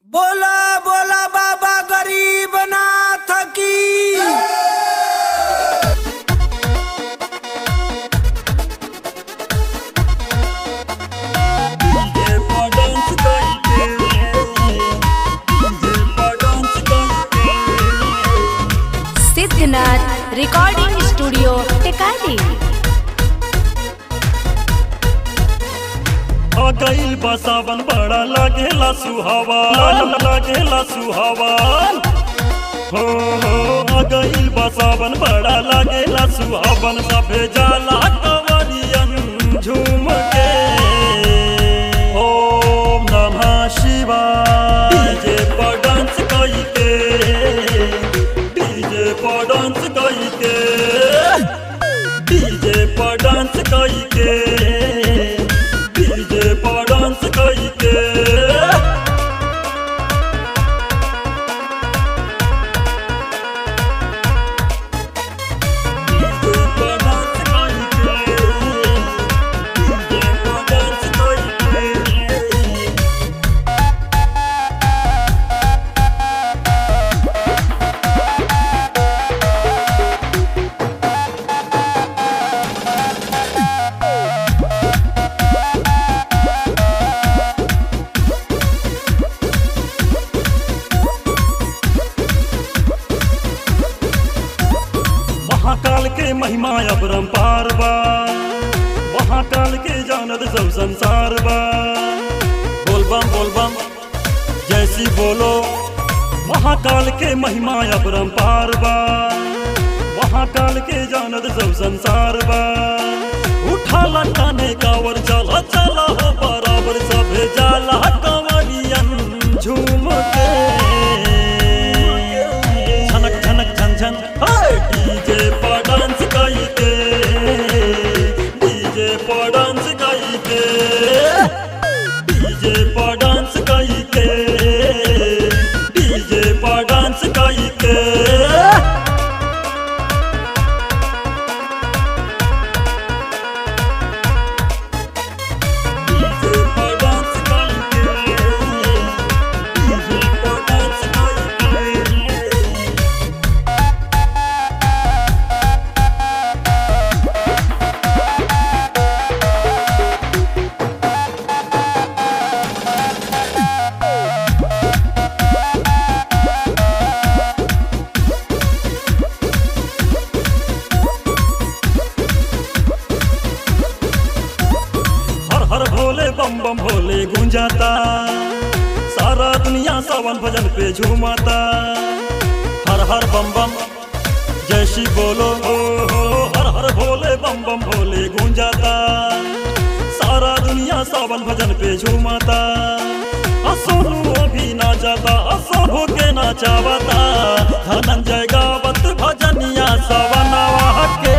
बोला बोला बाबा गरीब नाथ की सिद्धनाथ रिकॉर्डिंग स्टूडियो टेकाली आ गइल बा सावन बड़ा लागेला सुहावा लागेला सुहावन हो हो आ गइल बा सावन बड़ा लागेला सुहावन सभे जाला कंवरियन झूम के ओम नमः शिवाय डीजे पर डांस कई के डीजे पर डांस कई के डीजे पर डांस कई के डीजे पर डांस कई के डीजे पर डांस कई के डीजे पर डांस कई के महाकाल के महिमा अपरंपार बा महाकाल के जानत सब संसार बा बोलबम बोलबम जैसी बोलो महाकाल के महिमा अपरंपार बा महाकाल के जानत सब संसार बा उठा लटाने कावर चला चला हो बराबर सभे जाला कंवरियन झूम के छनक छनक छन छन हाय डीजे पर डांस कई के डीजे पर डांस कई के डीजे पर डांस कई के डीजे पर डांस कई के डीजे पर डांस कई के डीजे पर डांस कई के हर हर भोले बम बम भोले गूंजाता सारा दुनिया सावन भजन पे झूमाता हर हर बम बम जय श्री बोलो हो हो हर हर भोले बम बम भोले गूंजाता सारा दुनिया सावन भजन पे झूमाता असोनु भी ना जाता असोभो के ना चावता धनंजय गावत भजनिया सवनवा के